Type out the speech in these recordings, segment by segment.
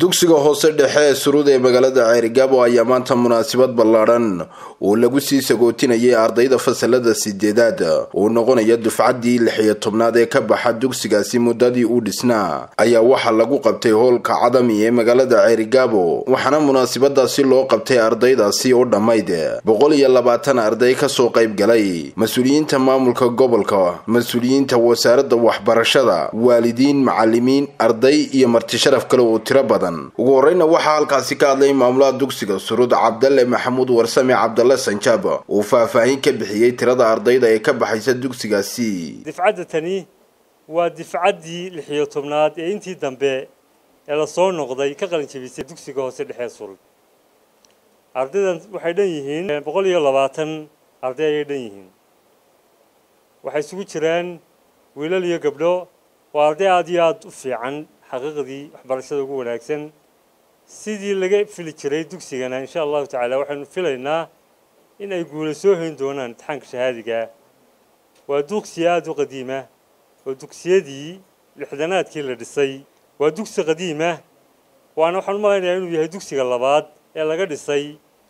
dugsiga hoose dhexe ee surud ee magaalada ceerigaabo ayaa maanta munaasabad ballaadhan oo lagu sii sagootinayay ardayda fasalada sideedaad uu noqonaya dufcaddii lix iyo tobnaad ee ka baxa dugsigaasi muddadii uu dhisnaa ayaa waxaa lagu qabtay hoolka cadami ee magaalada ceerigaabo waxaana munaasabadaasi loo qabtay ardaydaasi oo dhammayd boqol iyo labaatan arday kasoo qayb galay mas-uuliyiinta maamulka gobolka mas-uuliyiinta wasaaradda waxbarashada waalidiin macalimiin arday iyo martisharaf kale oo tiro badan ugu horeyna waxaa halkaasi ka hadlay maamulaha dugsiga surud cabdalle maxamuud warsame cabdalle sanjaab uu faahfaahin ka bixiyey tirada ardayda ee ka baxaysa dugsigaasi difcadda tani waa difcaddii lixiyo tobnaad ee intii dambe ee lasoo noqday ka qalin jebisay dugsiga hoose dhexee surud ardaydan waxay dhan yihiin boqol iyo labaatan arday ayay dhan yihiin waxay isugu jiraan wiilal iyo gabdho waa arday aada iyo aada u fiican xaqiiqdii waxbarashada ugu wanaagsan sidii laga fili jiray dugsigana insha allahu tacaala waxaynu filaynaa in ay guula soo hayn doonaan imtixaanka shahaadiga waa dugsi aada u qadiima oo dugsiyadii lixdanaadkii la dhisay waa dugsi qadiima waana waxaan u malaynayaa inuu yahay dugsiga labaad ee laga dhisay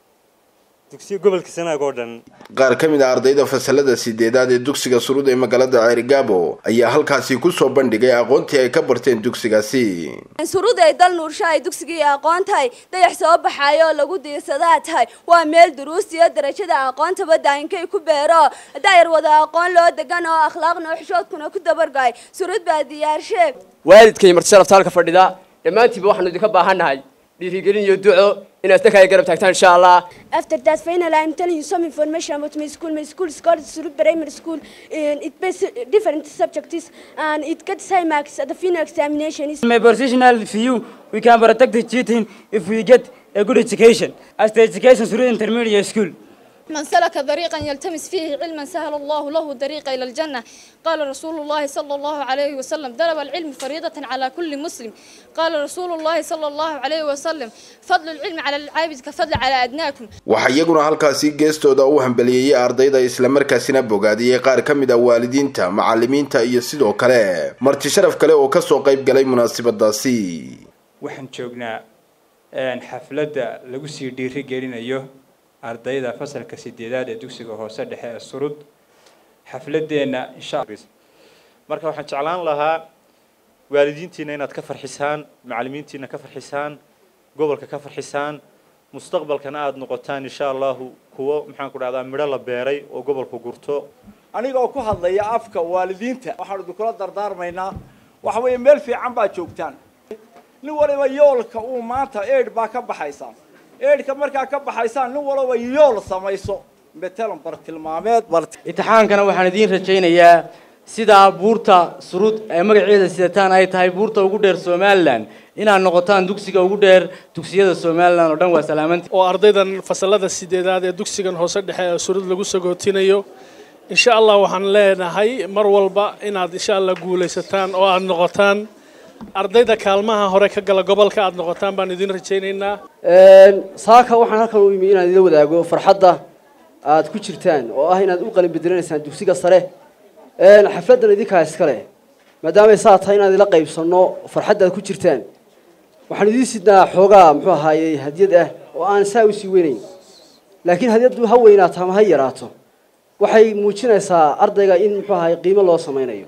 dugsiya gobolka sanaag oo dhan qaar ka mid a ardayda fasalada sideedaad ee dugsiga surud ee magaalada ceerigaabo ayaa halkaasi kusoo bandhigay aqoontii ay ka barteen dugsigaasi surud ay dal nuursho ay dugsigii aqoon tahay dayax soo baxaayo oo lagu diirsadaa tahay waa meel duruus iyo darajada aqoontaba daayinkay ku beero daayar wada aqoon loo degan oo akhlaaqna xishoodkuna ku dabargay surud baa diyaarshe waalidkay martisharafta halka fadhida dhammaantiiba waxaanu idinka baahannahay dhiirigelin iyo duco inaad dadka ay garab taagtaan insha allah After that, finally, I'm telling you some information about my school. My school is called Surut Primary School. And it based different subjects and it gets high marks at the final examination. It's My personal view, we can protect the cheating if we get a good education. As the education through intermediate school. من سلك طريقا يلتمس فيه علما سهل الله له طريق إلى الجنة قال رسول الله صلى الله عليه وسلم ضرب العلم فريضة على كل مسلم قال رسول الله صلى الله عليه وسلم فضل العلم على العابد كفضل على أدناكم waxaa iyaguna halkaasi geestooda u hambaliyeeyey ardayda islamarkaasina bogaadiyey qaar ka mid a waalidiinta macalimiinta iyo sidoo kale marti sharaf kale oo kasoo qayb galay munaasabadaasi waxaan joognaa xafladda lagu sii dhiiri gelinayo ardayda fasalka sideedaad ee dugsiga hoose dhexe ee surud xafladeenna insha marka waxaan jeclaan lahaa waalidiintiina inaad ka farxisaan macalimiintiina ka farxisaan gobolka ka farxisaan mustaqbalkana aada noqotaan insha allahu kuwo maxaan ku dhahdaa midho la beeray oo gobolku gurto aniga oo ku hadlaya afka waalidiinta waxaanu idinkula dardaarmaynaa waxa weeye meel fiican baad joogtaan nin waliba yoolka uu maanta eid baa ka baxaysaa eidhka markaa ka baxaysaan nin walaba yool samayso metelan bartilmaameed Imtixaankana waxaan idiin rajaynayaa sida buurta surud ee magaceeda sidataan ay tahay buurta ugu dheer Somaliland inaad noqotaan dugsiga ugu dheer dugsiyada Somaliland oo dhan waa salaamantii oo ardaydan fasalada sideedaad ee dugsigan hoose dhexe ee surud lagu sagootinayo insha allah waxaan leenahay mar walba inaad insha allah guulaysataan oo aad noqotaan ardayda kaalmaha hore ka gala gobolka aad noqotaan baan idin rajaynaynaa saaka waxaan halkan u imi inaan idila wadaago farxadda aad ku jirtaan oo ah inaad u qalin bedelanaysaan dugsiga sare xafladdan idinkaa iskale maadaamay saa tahay inaan idila qaybsanno farxadda aad ku jirtaan waxaan idiin sidnaa xoogaa muxuu ahaayey hadiyad ah oo aan saa usii weynayn laakiin hadiyaddu ha weynaato ama ha yaraato waxay muujinaysaa ardayga in muxuu ahaay qiimo loo samaynayo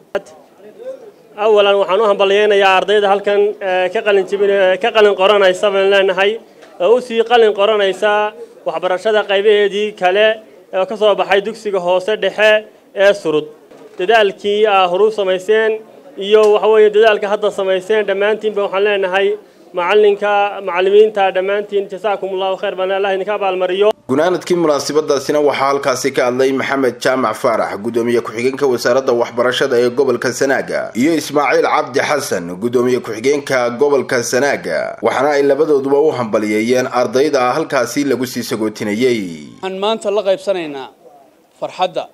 awalan waxaan u hambalyeynayaa ardayda halkan ka qalin jibin ka qalin qoranaysa baan leenahay oo usii qalin qoranaysa waxbarashada qaybaheedii kale ee ka soo baxay dugsiga hoose dhexe ee surud dadaalkii aa horu samayseen iyo waxa weeye dadaalka hadda samayseen dhammaantiinba waxaan leenahay macalinka macalimiinta dhammaantiin jasaakum allahu khayr baan allah idinka abaalmariyo gunaanadkii munaasabadaasina waxaa halkaasi ka hadlay maxamed jaamac faarax gudoomiye ku-xigeenka wasaaradda waxbarashada ee gobolka sanaaga iyo ismaaciil cabdi xasan gudoomiye ku-xigeenka gobolka sanaaga waxaana ay labadooduba u hambaliyeeyeen ardayda halkaasi lagu sii sagootinayey waxaan maanta la qaybsanaynaa farxadda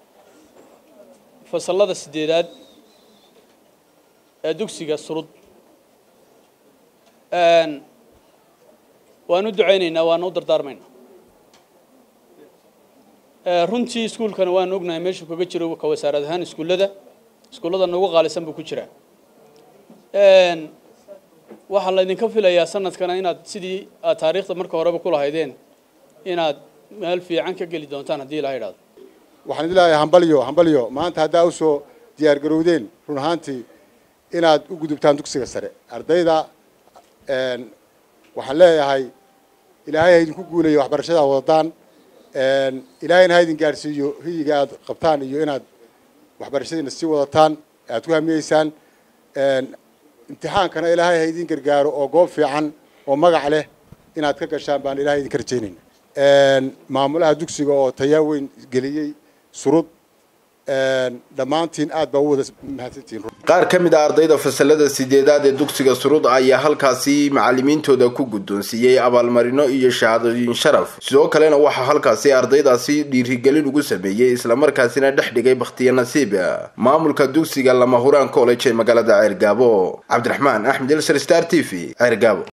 fasalada sideedaad ee dugsiga surud waan u ducaynaynaa waana u dardaarmaynaa runtii iskuulkana waan ognahay meeshuu kaga jiro ka wasaarad ahaan iskuullada iskuullada noogu qaalisan buu ku jiraa waxaa laydinka filayaa sanadkana inaad sidii aad taariikhda marka horeba ku lahaydeen inaad meel fiican ka geli doontaan haddii ilaha idhahdo waxaan idin leeyahay hambalyo hambalyo maanta haddaa usoo diyaar garowdeen run ahaantii inaad u gudubtaan dugsiga sare ardayda waxaan leeyahay ilaahay ha idinku guulayo waxbarashada wadadaan ilaahayna ha idin gaadhsiiyo hiyiga aad qabtaan iyo inaad waxbarashadiina sii wadataan aad ku hamiyeysaan imtixaankana ilaahay ha idin gargaaro oo goob fiican oo magac leh inaad ka gashaan baan ilahay idinka rajaynayna maamulaha dugsiga oo tayaa weyn geliyey surud dhammaantiin aad baa u wada mahadsantihiin qaar ka mid a ardayda fasalada sideedaad ee dugsiga surud ayaa halkaasi macalimiintooda ku guddoonsiiyey abaalmarino iyo shahaadooyin sharaf sidoo kalena waxaa halkaasi ardaydaasi dhiirigelin ugu sameeyey islamarkaasina dhex dhigay bakhtiya nasiib maamulka dugsiga lama huraan college ee magaalada ceergaabo cabdiraxmaan axmed elsar star t v ceergaabo